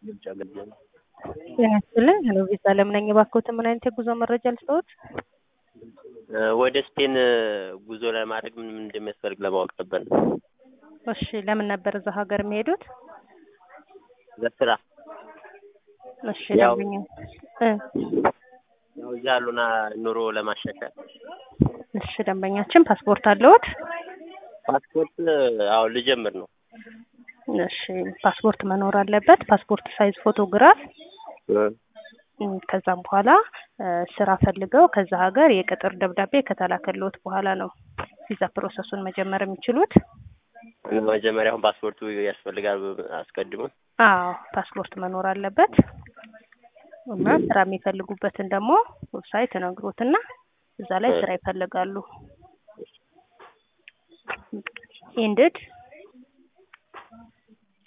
የውጭ ሀገር ዜና ጤና ይስጥልኝ። ሄሎ ቪዛ አለም ነኝ። እባክዎትን ምን አይነት የጉዞ መረጃ ልስጥዎት? ወደ ስፔን ጉዞ ለማድረግ ምን ምን እንደሚያስፈልግ ለማወቅ ነበር። እሺ ለምን ነበር እዛ ሀገር የሚሄዱት? ለስራ እሺ ያው- ደንበኛ እ ያው እዚህ ያሉና ኑሮ ለማሻሻል እሺ ደንበኛችን ፓስፖርት አለዎት? ፓስፖርት አሁን ልጀምር ነው። እሺ ፓስፖርት መኖር አለበት። ፓስፖርት ሳይዝ ፎቶግራፍ እም፣ ከዛም በኋላ እ፣ ስራ ፈልገው ከዛ ሀገር የቅጥር ደብዳቤ ከተላከልዎት በኋላ ነው ቪዛ ፕሮሰሱን መጀመር የሚችሉት። መጀመሪያ አሁን ፓስፖርቱ ያስፈልጋል አስቀድሞ። አዎ ፓስፖርት መኖር አለበት እና ስራ የሚፈልጉበትን ደግሞ ዌብሳይት ነግሮትና እዛ ላይ ስራ ይፈልጋሉ። ኢንድድ